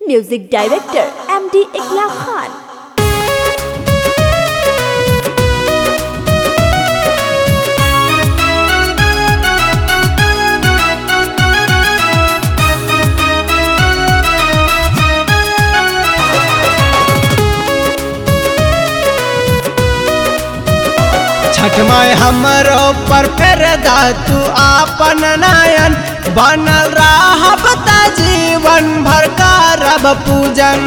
music director M D Iqlak Khan Chhath Mai हमरो पर फेर दा तू आपन नयन बनल रहब त जीवन भर करब पूजन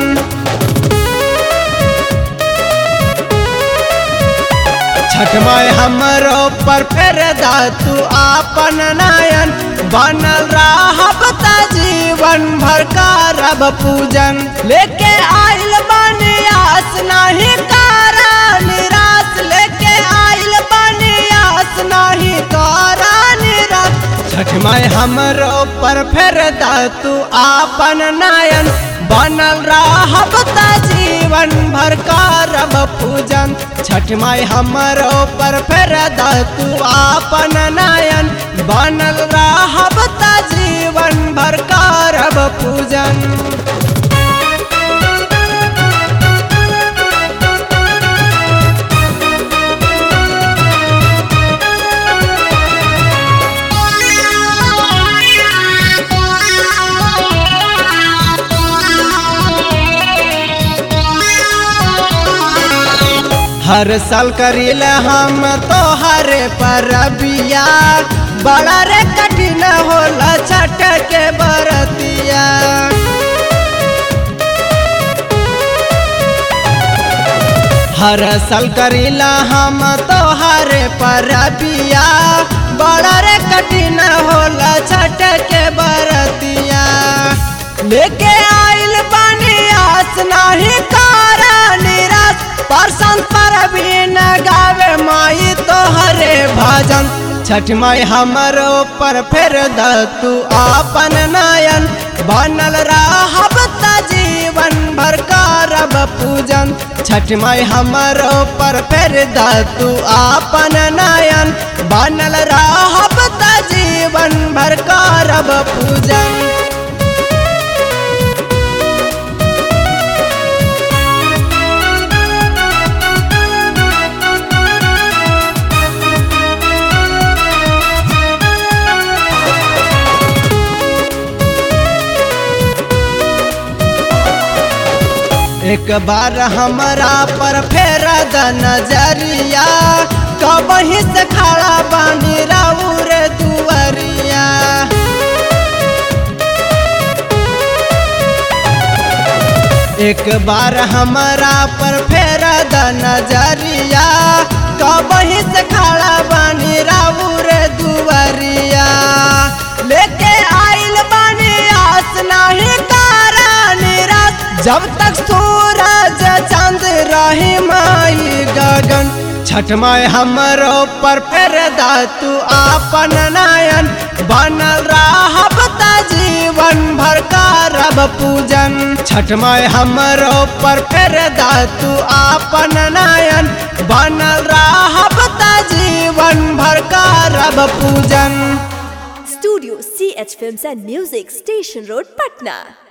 छठ माय हमरो पर फेर दा तू आपन नयन बनल रहब त जीवन भर करब पूजन लेके आइल बानी आस नाही करा निराश लेके आइल बानी आस नाही करा निराश छठ माय हमरो पर फेर दा तू आपन नयन बनल रहब त जीवन भर करब पूजन छठ माय हमरो पर फेर दा तू आपन नयन बनल रहब त जीवन भर करब पूजन हर साल करील हम तोहरे परबिया बड़ा रे कठिन होला छठ के बरतिया हर साल करीला हम तोहरे परबिया बड़ा रे कठिन होला छठ के बरतिया लेके आइल बानी आस नाही कारा निराश परसन पर भी न गावे माई तोहरे भजन छठ माई हमरो पर फेर द तू आपन नयन बनल रहब त जीवन भर करब पूजन छठ माई हमरो पर फेर द तू आपन नयन बनल रहब त जीवन भर करब पूजन एक बार हमरा पर फेर द नजरिया कबही से खड़ा बानी राउर दुवरिया एक बार हमरा पर फेर द नजरिया कबही से खड़ा बानी राउर दुवरिया लेके आइल बानी आस नाही कारा निराश जब तक सूरज चांद रही माई गगन छठ माय हमरो पर फेर दा तू आपन नयन बनल रहब त जीवन भर करब पूजन छठ माय हमरो पर फेर दा तू आपन नयन बनल रहब त जीवन भर करब पूजन studio C H film and music station road Patna